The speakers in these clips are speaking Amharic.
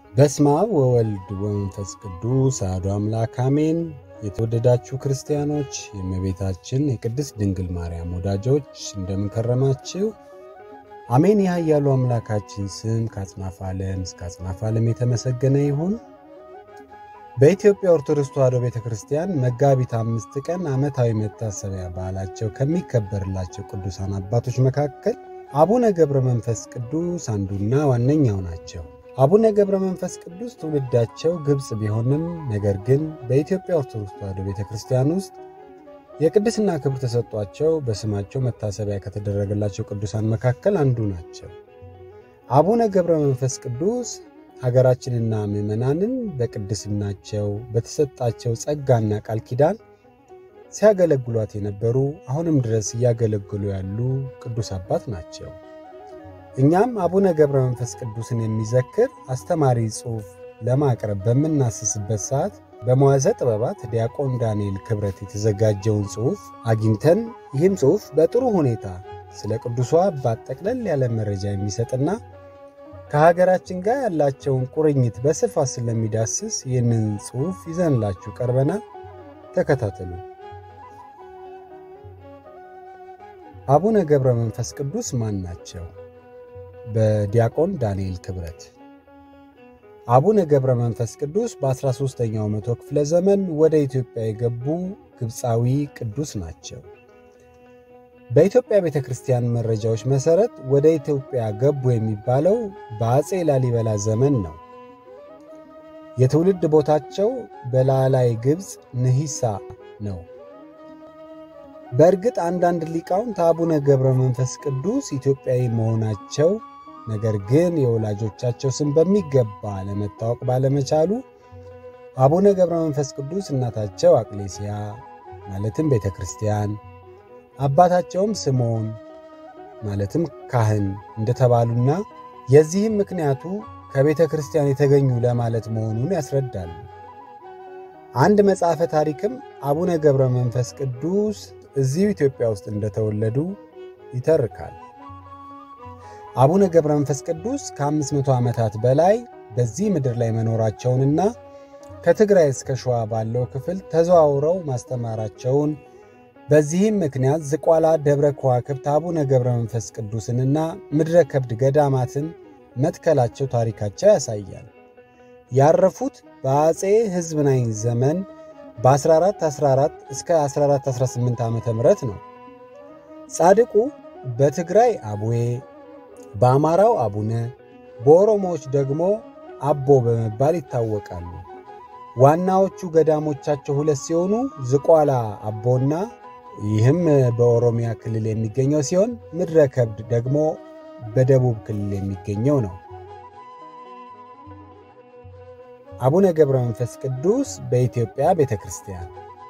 በስመ አብ ወወልድ ወመንፈስ ቅዱስ አሐዱ አምላክ አሜን። የተወደዳችሁ ክርስቲያኖች፣ የእመቤታችን የቅድስት ድንግል ማርያም ወዳጆች እንደምንከረማችሁ አሜን። የኃያሉ አምላካችን ስም ከአጽናፈ ዓለም እስከ አጽናፈ ዓለም የተመሰገነ ይሁን። በኢትዮጵያ ኦርቶዶክስ ተዋሕዶ ቤተ ክርስቲያን መጋቢት አምስት ቀን ዓመታዊ መታሰቢያ በዓላቸው ከሚከበርላቸው ቅዱሳን አባቶች መካከል አቡነ ገብረ መንፈስ ቅዱስ አንዱና ዋነኛው ናቸው። አቡነ ገብረ መንፈስ ቅዱስ ትውልዳቸው ግብፅ ቢሆንም ነገር ግን በኢትዮጵያ ኦርቶዶክስ ተዋሕዶ ቤተ ክርስቲያን ውስጥ የቅድስና ክብር ተሰጧቸው በስማቸው መታሰቢያ ከተደረገላቸው ቅዱሳን መካከል አንዱ ናቸው። አቡነ ገብረ መንፈስ ቅዱስ ሀገራችንና ምዕመናንን በቅድስናቸው በተሰጣቸው ጸጋና ቃል ኪዳን ሲያገለግሏት የነበሩ አሁንም ድረስ እያገለግሉ ያሉ ቅዱስ አባት ናቸው። እኛም አቡነ ገብረ መንፈስ ቅዱስን የሚዘክር አስተማሪ ጽሑፍ ለማቅረብ በምናስስበት ሰዓት በመዋዘ ጥበባት ዲያቆን ዳንኤል ክብረት የተዘጋጀውን ጽሑፍ አግኝተን ይህም ጽሑፍ በጥሩ ሁኔታ ስለ ቅዱሷ አባት ጠቅለል ያለ መረጃ የሚሰጥና ከሀገራችን ጋር ያላቸውን ቁርኝት በስፋት ስለሚዳስስ ይህንን ጽሑፍ ይዘንላችሁ ቀርበናል። ተከታተሉ። አቡነ ገብረ መንፈስ ቅዱስ ማን ናቸው? በዲያቆን ዳንኤል ክብረት። አቡነ ገብረ መንፈስ ቅዱስ በ13ኛው መቶ ክፍለ ዘመን ወደ ኢትዮጵያ የገቡ ግብፃዊ ቅዱስ ናቸው። በኢትዮጵያ ቤተ ክርስቲያን መረጃዎች መሠረት ወደ ኢትዮጵያ ገቡ የሚባለው በአፄ ላሊበላ ዘመን ነው። የትውልድ ቦታቸው በላላይ ግብፅ ንሂሳ ነው። በእርግጥ አንዳንድ ሊቃውንት አቡነ ገብረ መንፈስ ቅዱስ ኢትዮጵያዊ መሆናቸው ነገር ግን የወላጆቻቸው ስም በሚገባ ለመታወቅ ባለመቻሉ አቡነ ገብረ መንፈስ ቅዱስ እናታቸው አቅሌስያ ማለትም ቤተ ክርስቲያን አባታቸውም ስምዖን ማለትም ካህን እንደተባሉና የዚህም ምክንያቱ ከቤተ ክርስቲያን የተገኙ ለማለት መሆኑን ያስረዳሉ። አንድ መጽሐፈ ታሪክም አቡነ ገብረ መንፈስ ቅዱስ እዚሁ ኢትዮጵያ ውስጥ እንደተወለዱ ይተርካል። አቡነ ገብረ መንፈስ ቅዱስ ከ500 ዓመታት በላይ በዚህ ምድር ላይ መኖራቸውንና ከትግራይ እስከ ሸዋ ባለው ክፍል ተዘዋውረው ማስተማራቸውን በዚህም ምክንያት ዝቋላ ደብረ ከዋክብት አቡነ ገብረ መንፈስ ቅዱስንና ምድረ ከብድ ገዳማትን መትከላቸው ታሪካቸው ያሳያል። ያረፉት በአፄ ሕዝብናይ ዘመን በ1414 እስከ 1418 ዓ ም ነው። ጻድቁ በትግራይ አቡዬ፣ በአማራው አቡነ፣ በኦሮሞዎች ደግሞ አቦ በመባል ይታወቃሉ። ዋናዎቹ ገዳሞቻቸው ሁለት ሲሆኑ ዝቋላ አቦና ይህም በኦሮሚያ ክልል የሚገኘው ሲሆን ምድረ ከብድ ደግሞ በደቡብ ክልል የሚገኘው ነው። አቡነ ገብረ መንፈስ ቅዱስ በኢትዮጵያ ቤተ ክርስቲያን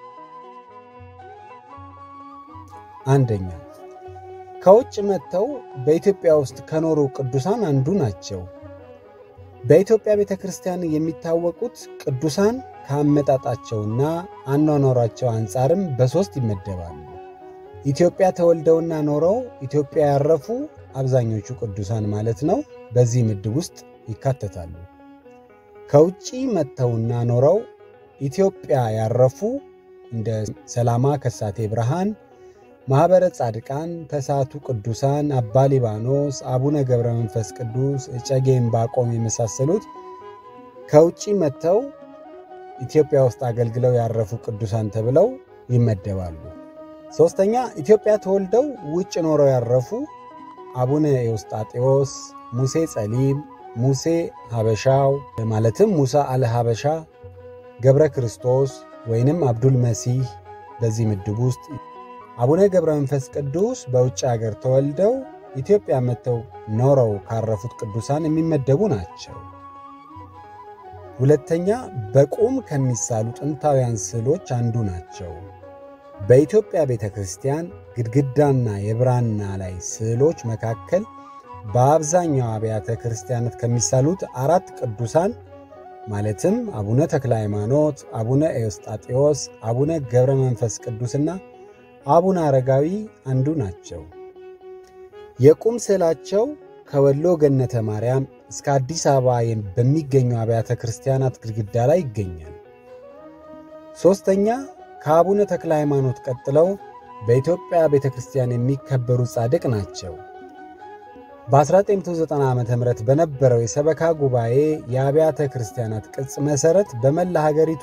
አንደኛ ከውጭ መጥተው በኢትዮጵያ ውስጥ ከኖሩ ቅዱሳን አንዱ ናቸው። በኢትዮጵያ ቤተ ክርስቲያን የሚታወቁት ቅዱሳን ከአመጣጣቸውና አኗኗራቸው አንጻርም በሦስት ይመደባሉ። ኢትዮጵያ ተወልደውና ኖረው ኢትዮጵያ ያረፉ አብዛኞቹ ቅዱሳን ማለት ነው፣ በዚህ ምድብ ውስጥ ይካተታሉ። ከውጭ መጥተውና ኖረው ኢትዮጵያ ያረፉ እንደ ሰላማ ከሳቴ ብርሃን፣ ማኅበረ ጻድቃን፣ ተሳቱ ቅዱሳን፣ አባ ሊባኖስ፣ አቡነ ገብረ መንፈስ ቅዱስ፣ እጨጌ ዕንባቆም የመሳሰሉት ከውጭ መጥተው ኢትዮጵያ ውስጥ አገልግለው ያረፉ ቅዱሳን ተብለው ይመደባሉ። ሦስተኛ ኢትዮጵያ ተወልደው ውጭ ኖረው ያረፉ አቡነ ኤዎስጣቴዎስ፣ ሙሴ ጸሊም፣ ሙሴ ሀበሻው ማለትም ሙሳ አለ ሀበሻ፣ ገብረ ክርስቶስ ወይንም አብዱል መሲህ በዚህ ምድብ ውስጥ አቡነ ገብረ መንፈስ ቅዱስ በውጭ አገር ተወልደው ኢትዮጵያ መጥተው ኖረው ካረፉት ቅዱሳን የሚመደቡ ናቸው። ሁለተኛ በቁም ከሚሳሉ ጥንታውያን ስዕሎች አንዱ ናቸው። በኢትዮጵያ ቤተ ክርስቲያን ግድግዳና የብራና ላይ ስዕሎች መካከል በአብዛኛው አብያተ ክርስቲያናት ከሚሳሉት አራት ቅዱሳን ማለትም አቡነ ተክለ ሃይማኖት፣ አቡነ ኤዎስጣቴዎስ፣ አቡነ ገብረ መንፈስ ቅዱስና አቡነ አረጋዊ አንዱ ናቸው። የቁም ስዕላቸው ከወሎ ገነተ ማርያም እስከ አዲስ አበባ በሚገኙ አብያተ ክርስቲያናት ግድግዳ ላይ ይገኛል። ሦስተኛ ከአቡነ ተክለ ሃይማኖት ቀጥለው በኢትዮጵያ ቤተ ክርስቲያን የሚከበሩ ጻድቅ ናቸው። በ1990 ዓ ም በነበረው የሰበካ ጉባኤ የአብያተ ክርስቲያናት ቅጽ መሠረት በመላ ሀገሪቱ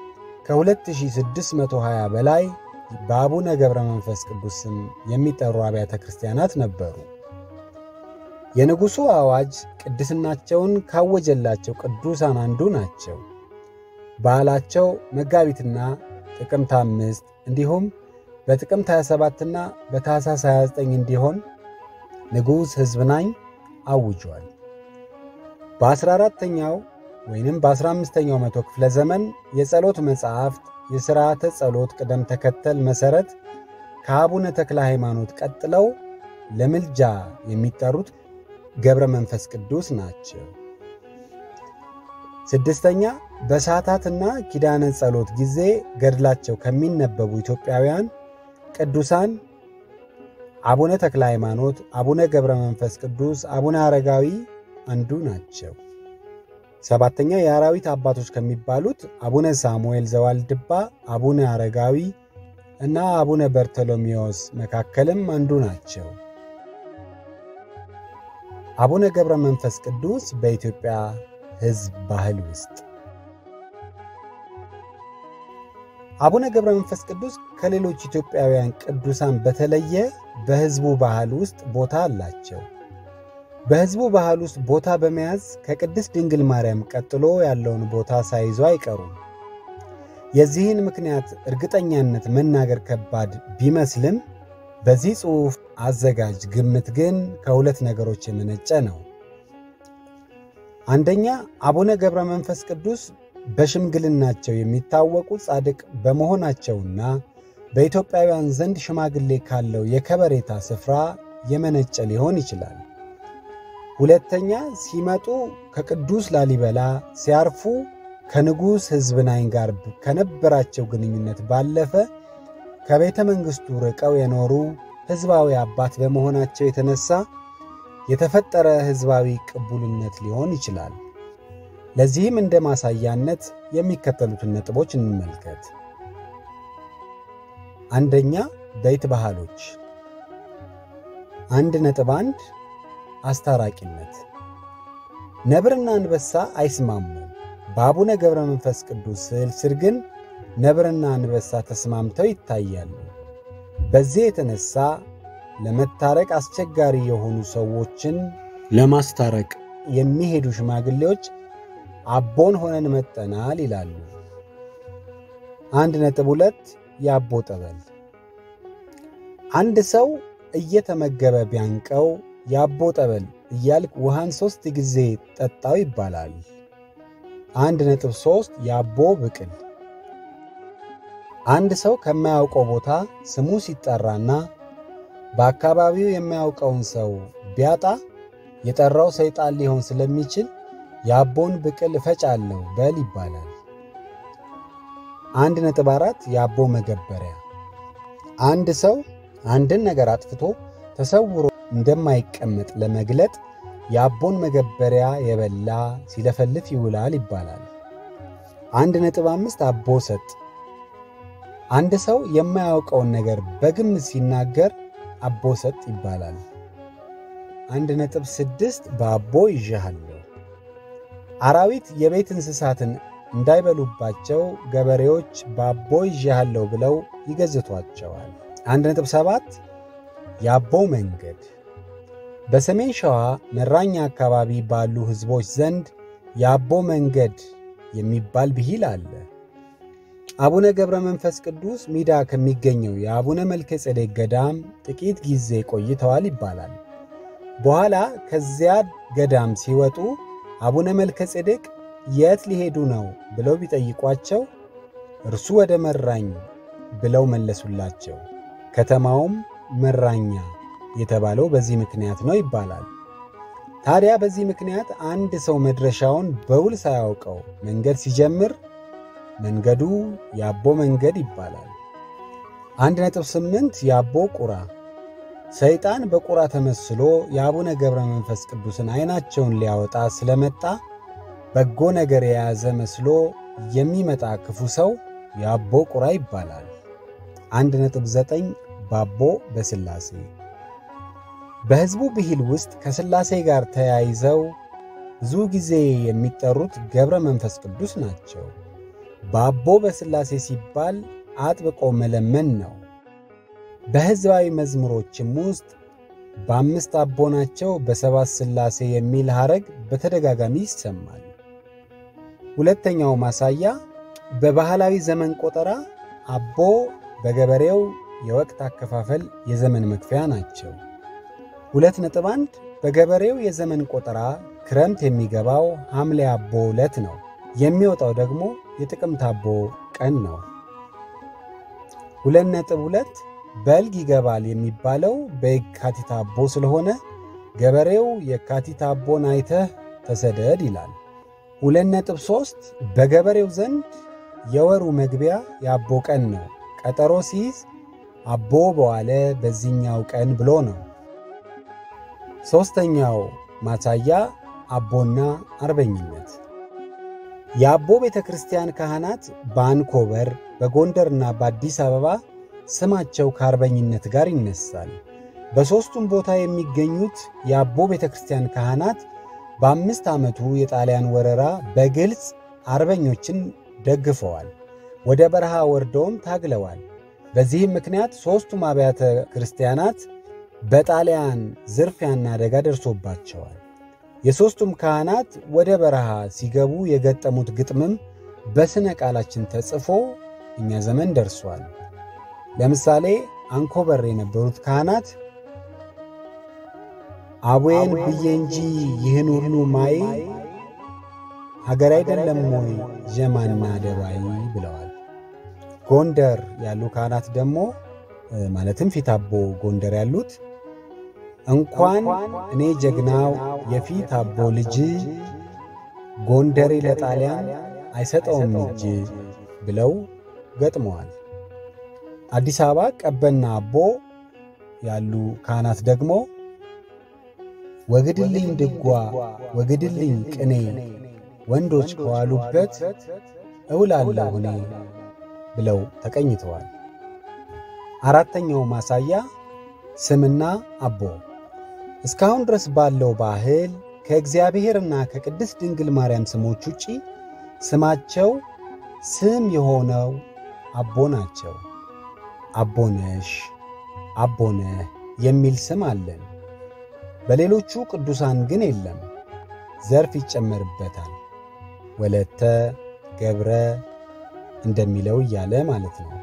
ከ2620 በላይ በአቡነ ገብረ መንፈስ ቅዱስ ስም የሚጠሩ አብያተ ክርስቲያናት ነበሩ። የንጉሡ አዋጅ ቅድስናቸውን ካወጀላቸው ቅዱሳን አንዱ ናቸው። በዓላቸው መጋቢትና ጥቅምት አምስት እንዲሁም በጥቅምት 27ና በታኅሳስ 29 እንዲሆን ንጉሥ ሕዝብናኝ አውጇል። በ14ተኛው ወይንም በ15ኛው መቶ ክፍለ ዘመን የጸሎት መጻሕፍት የሥርዓተ ጸሎት ቅደም ተከተል መሠረት ከአቡነ ተክለ ሃይማኖት ቀጥለው ለምልጃ የሚጠሩት ገብረ መንፈስ ቅዱስ ናቸው። ስድስተኛ በሰዓታትና ኪዳነ ጸሎት ጊዜ ገድላቸው ከሚነበቡ ኢትዮጵያውያን ቅዱሳን አቡነ ተክለ ሃይማኖት፣ አቡነ ገብረ መንፈስ ቅዱስ፣ አቡነ አረጋዊ አንዱ ናቸው። ሰባተኛ የአራዊት አባቶች ከሚባሉት አቡነ ሳሙኤል ዘዋልድባ፣ አቡነ አረጋዊ እና አቡነ በርቶሎሜዎስ መካከልም አንዱ ናቸው። አቡነ ገብረ መንፈስ ቅዱስ በኢትዮጵያ ሕዝብ ባህል ውስጥ አቡነ ገብረ መንፈስ ቅዱስ ከሌሎች ኢትዮጵያውያን ቅዱሳን በተለየ በሕዝቡ ባህል ውስጥ ቦታ አላቸው። በሕዝቡ ባህል ውስጥ ቦታ በመያዝ ከቅድስት ድንግል ማርያም ቀጥሎ ያለውን ቦታ ሳይዙ አይቀሩም። የዚህን ምክንያት እርግጠኛነት መናገር ከባድ ቢመስልም በዚህ ጽሑፍ አዘጋጅ ግምት ግን ከሁለት ነገሮች የመነጨ ነው። አንደኛ አቡነ ገብረ መንፈስ ቅዱስ በሽምግልናቸው የሚታወቁ ጻድቅ በመሆናቸውና በኢትዮጵያውያን ዘንድ ሽማግሌ ካለው የከበሬታ ስፍራ የመነጨ ሊሆን ይችላል። ሁለተኛ ሲመጡ ከቅዱስ ላሊበላ ሲያርፉ ከንጉሥ ሕዝብናኝ ጋር ከነበራቸው ግንኙነት ባለፈ ከቤተ መንግሥቱ ርቀው የኖሩ ሕዝባዊ አባት በመሆናቸው የተነሳ የተፈጠረ ሕዝባዊ ቅቡልነት ሊሆን ይችላል። ለዚህም እንደ ማሳያነት የሚከተሉትን ነጥቦች እንመልከት። አንደኛ ቤት ባህሎች አንድ ነጥብ አንድ አስታራቂነት ነብርና አንበሳ አይስማሙም። በአቡነ ገብረ መንፈስ ቅዱስ ስዕል ስር ግን ነብርና አንበሳ ተስማምተው ይታያሉ። በዚህ የተነሳ ለመታረቅ አስቸጋሪ የሆኑ ሰዎችን ለማስታረቅ የሚሄዱ ሽማግሌዎች አቦን ሆነን መጠናል ይላሉ። አንድ ነጥብ ሁለት የአቦ ጠበል አንድ ሰው እየተመገበ ቢያንቀው የአቦ ጠበል እያልክ ውሃን ሦስት ጊዜ ጠጣው ይባላል። አንድ ነጥብ ሦስት የአቦ ብቅል አንድ ሰው ከማያውቀው ቦታ ስሙ ሲጠራና በአካባቢው የማያውቀውን ሰው ቢያጣ የጠራው ሰይጣን ሊሆን ስለሚችል የአቦን ብቅል እፈጫለሁ በል ይባላል። አንድ ነጥብ አራት የአቦ መገበሪያ አንድ ሰው አንድን ነገር አጥፍቶ ተሰውሮ እንደማይቀመጥ ለመግለጥ የአቦን መገበሪያ የበላ ሲለፈልፍ ይውላል ይባላል። አንድ ነጥብ አምስት አቦ ሰጥ አንድ ሰው የማያውቀውን ነገር በግምት ሲናገር አቦ ሰጥ ይባላል። አንድ ነጥብ ስድስት በአቦ ይዣሃለሁ አራዊት የቤት እንስሳትን እንዳይበሉባቸው ገበሬዎች በአቦ ይዣሃለሁ ብለው ይገዝቷቸዋል። አንድ ነጥብ ሰባት የአቦ መንገድ በሰሜን ሸዋ መራኛ አካባቢ ባሉ ሕዝቦች ዘንድ የአቦ መንገድ የሚባል ብሂል አለ። አቡነ ገብረ መንፈስ ቅዱስ ሚዳ ከሚገኘው የአቡነ መልከ ጼዴቅ ገዳም ጥቂት ጊዜ ቆይተዋል ይባላል። በኋላ ከዚያ ገዳም ሲወጡ አቡነ መልከ ጼዴቅ የት ሊሄዱ ነው ብለው ቢጠይቋቸው እርሱ ወደ መራኝ ብለው መለሱላቸው። ከተማውም መራኛ የተባለው በዚህ ምክንያት ነው ይባላል። ታዲያ በዚህ ምክንያት አንድ ሰው መድረሻውን በውል ሳያውቀው መንገድ ሲጀምር መንገዱ የአቦ መንገድ ይባላል። አንድ ነጥብ ስምንት የአቦ ቁራ ሰይጣን በቁራ ተመስሎ የአቡነ ገብረ መንፈስ ቅዱስን ዐይናቸውን ሊያወጣ ስለመጣ በጎ ነገር የያዘ መስሎ የሚመጣ ክፉ ሰው የአቦ ቁራ ይባላል። 1.9 ባቦ በሥላሴ በሕዝቡ ብሂል ውስጥ ከሥላሴ ጋር ተያይዘው ብዙ ጊዜ የሚጠሩት ገብረ መንፈስ ቅዱስ ናቸው። ባቦ በሥላሴ ሲባል አጥብቆ መለመን ነው። በሕዝባዊ መዝሙሮችም ውስጥ በአምስት አቦ ናቸው በሰባት ሥላሴ የሚል ሐረግ በተደጋጋሚ ይሰማል። ሁለተኛው ማሳያ በባህላዊ ዘመን ቆጠራ አቦ በገበሬው የወቅት አከፋፈል የዘመን መክፈያ ናቸው። ሁለት ነጥብ አንድ በገበሬው የዘመን ቆጠራ ክረምት የሚገባው ሐምሌ አቦ ዕለት ነው። የሚወጣው ደግሞ የጥቅምት አቦ ቀን ነው። ሁለት ነጥብ ሁለት በልግ ይገባል የሚባለው በየካቲት አቦ ስለሆነ ገበሬው የካቲት አቦን አይተህ ተሰደድ ይላል። ሁለት ነጥብ ሦስት በገበሬው ዘንድ የወሩ መግቢያ የአቦ ቀን ነው። ቀጠሮ ሲይዝ አቦ በዋለ በዚህኛው ቀን ብሎ ነው። ሦስተኛው ማሳያ አቦና አርበኝነት የአቦ ቤተ ክርስቲያን ካህናት በአንኮበር በጎንደርና በአዲስ አበባ ስማቸው ከአርበኝነት ጋር ይነሳል። በሦስቱም ቦታ የሚገኙት የአቦ ቤተ ክርስቲያን ካህናት በአምስት ዓመቱ የጣሊያን ወረራ በግልጽ አርበኞችን ደግፈዋል። ወደ በረሃ ወርደውም ታግለዋል። በዚህም ምክንያት ሦስቱም አብያተ ክርስቲያናት በጣሊያን ዝርፊያና አደጋ ደርሶባቸዋል። የሦስቱም ካህናት ወደ በረሃ ሲገቡ የገጠሙት ግጥምም በሥነ ቃላችን ተጽፎ እኛ ዘመን ደርሷል። ለምሳሌ አንኮበር የነበሩት ካህናት አቡዬን ብዬ እንጂ ይህን ሁሉ ማይ ሀገር አይደለም ወይ ዠማና ደባይ ብለዋል። ጎንደር ያሉ ካህናት ደግሞ ማለትም ፊት አቦ ጎንደር ያሉት እንኳን እኔ ጀግናው የፊት አቦ ልጅ ጎንደሬ ለጣሊያን አይሰጠውም እጅ ብለው ገጥመዋል። አዲስ አበባ ቀበና አቦ ያሉ ካህናት ደግሞ ወግድልኝ ድጓ ወግድልኝ ቅኔ ወንዶች ከዋሉበት እውላለሁ እኔ ብለው ተቀኝተዋል። አራተኛው ማሳያ ስምና አቦ እስካሁን ድረስ ባለው ባህል ከእግዚአብሔርና ከቅድስት ድንግል ማርያም ስሞች ውጪ ስማቸው ስም የሆነው አቦ ናቸው። አቦነሽ፣ አቦነህ የሚል ስም አለን። በሌሎቹ ቅዱሳን ግን የለም። ዘርፍ ይጨመርበታል። ወለተ፣ ገብረ እንደሚለው እያለ ማለት ነው።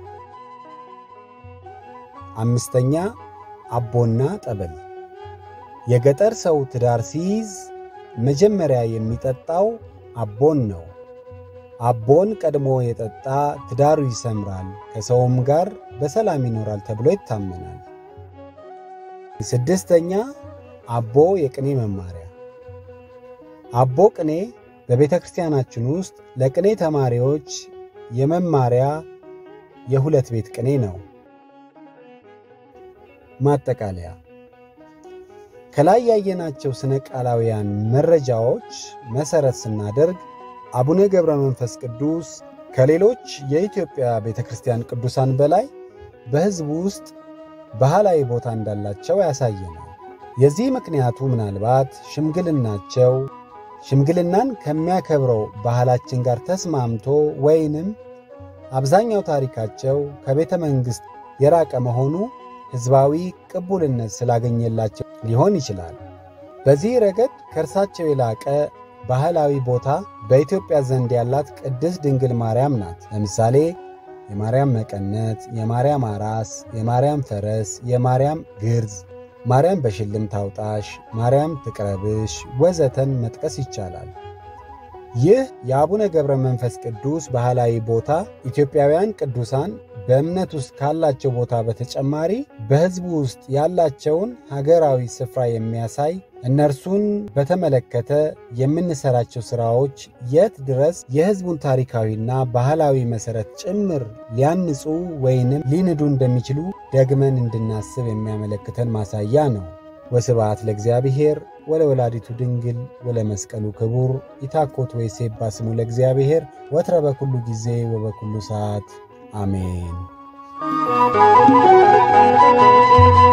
አምስተኛ አቦና ጠበል የገጠር ሰው ትዳር ሲይዝ መጀመሪያ የሚጠጣው አቦን ነው። አቦን ቀድሞ የጠጣ ትዳሩ ይሰምራል፣ ከሰውም ጋር በሰላም ይኖራል ተብሎ ይታመናል። ስድስተኛ አቦ የቅኔ መማሪያ አቦ ቅኔ በቤተ ክርስቲያናችን ውስጥ ለቅኔ ተማሪዎች የመማሪያ የሁለት ቤት ቅኔ ነው። ማጠቃለያ ከላይ ያየናቸው ስነ ቃላውያን መረጃዎች መሠረት ስናደርግ አቡነ ገብረ መንፈስ ቅዱስ ከሌሎች የኢትዮጵያ ቤተ ክርስቲያን ቅዱሳን በላይ በሕዝቡ ውስጥ ባህላዊ ቦታ እንዳላቸው ያሳየናል። የዚህ ምክንያቱ ምናልባት ሽምግልናቸው ሽምግልናን ከሚያከብረው ባህላችን ጋር ተስማምቶ ወይንም አብዛኛው ታሪካቸው ከቤተ መንግሥት የራቀ መሆኑ ሕዝባዊ ቅቡልነት ስላገኘላቸው ሊሆን ይችላል። በዚህ ረገድ ከእርሳቸው የላቀ ባህላዊ ቦታ በኢትዮጵያ ዘንድ ያላት ቅድስት ድንግል ማርያም ናት። ለምሳሌ የማርያም መቀነት፣ የማርያም አራስ፣ የማርያም ፈረስ፣ የማርያም ግርዝ፣ ማርያም በሽልም ታውጣሽ፣ ማርያም ትቅረብሽ ወዘተን መጥቀስ ይቻላል። ይህ የአቡነ ገብረ መንፈስ ቅዱስ ባህላዊ ቦታ ኢትዮጵያውያን ቅዱሳን በእምነት ውስጥ ካላቸው ቦታ በተጨማሪ በሕዝቡ ውስጥ ያላቸውን ሀገራዊ ስፍራ የሚያሳይ እነርሱን በተመለከተ የምንሰራቸው ሥራዎች የት ድረስ የሕዝቡን ታሪካዊና ባህላዊ መሠረት ጭምር ሊያንጹ ወይንም ሊንዱ እንደሚችሉ ደግመን እንድናስብ የሚያመለክተን ማሳያ ነው። ወስብሐት ለእግዚአብሔር ወለወላዲቱ ድንግል ወለመስቀሉ ክቡር ይታኮት ወይሴባ ስሙ ለእግዚአብሔር ወትረ በኩሉ ጊዜ ወበኩሉ ሰዓት አሜን።